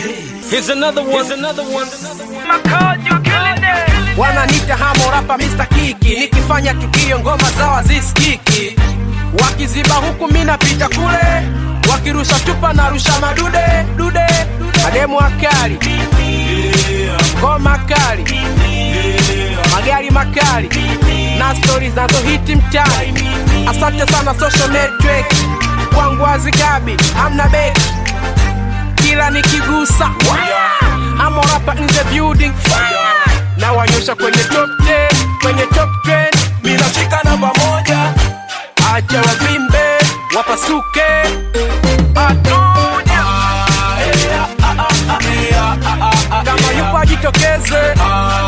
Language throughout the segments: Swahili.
Here's another one. Here's another one. wananita hamo rapa Mr. Kiki, nikifanya tukio ngoma zao hazisikiki, wakiziba huku mi napita kule, wakirusha chupa na rusha madude dude, mademu akali, ngoma kali, magari makali na stori zinazohiti mtaani. Asante sana social network, kwangu hazikabi, amna beki kila nikigusa hamo rapa in the building na wanyosha kwenye top 10, kwenye top 10 minashika namba moja acha wavimbe wapasuke atuja kama yupo ajitokeze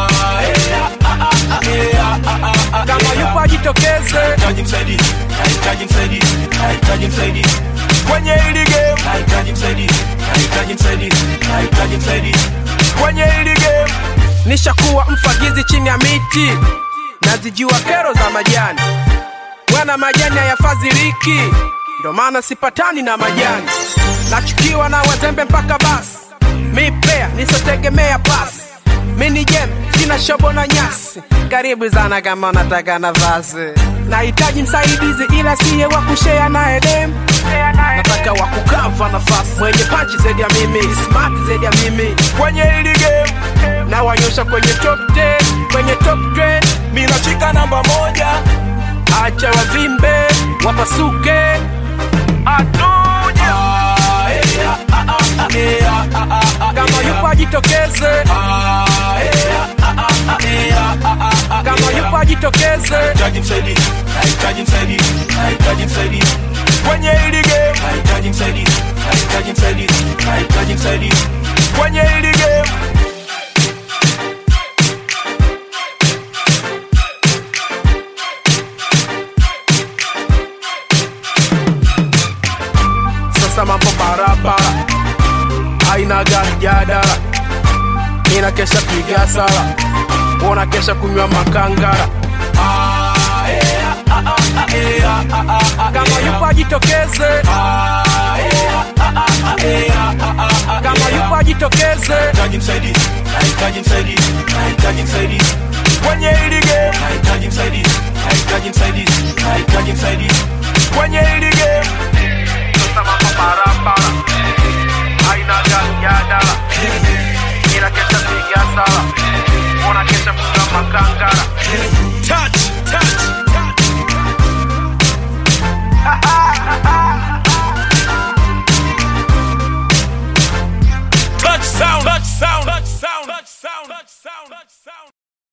kama yupo ajitokeze Nahitaji msaidizi, nahitaji msaidizi, nahitaji msaidizi kwenye hili game. Nahitaji msaidizi, nahitaji msaidizi, nahitaji msaidizi kwenye hili game. nishakuwa mfagizi chini ya miti nazijua kero za majani bwana majani hayafadhiliki ndo maana sipatani na majani nachukiwa na wazembe mpaka basi mi pea nisotegemea pasi mi ni jem sina shobo na nyasi karibu sana kama unataka nafasi nahitaji msaidizi ila siye wa kushea naye dem nataka wa kukava nafasi mwenye pachi zaidi ya mimi smart zaidi ya mimi Kwenye hili game. na wanyosha kwenye top 10, kwenye top 10 minashika namba moja acha wavimbe wapasuke atuja kama yupo ajitokeze kama yupo ajitokeze Nahitaji msaidizi, nahitaji msaidizi, nahitaji msaidizi kwenye hili game. Nahitaji msaidizi, nahitaji msaidizi, nahitaji msaidizi kwenye hili game. sasa mambo barabara aina gari jadala ina kesha piga sala ona kesha kunywa makangara kama yupo ajitokeze kama yupo ajitokeze Nahitaji msaidizi, nahitaji msaidizi, nahitaji msaidizi kwenye hili game. Nahitaji msaidizi, nahitaji msaidizi, nahitaji msaidizi kwenye hili game. sasa mambo barabara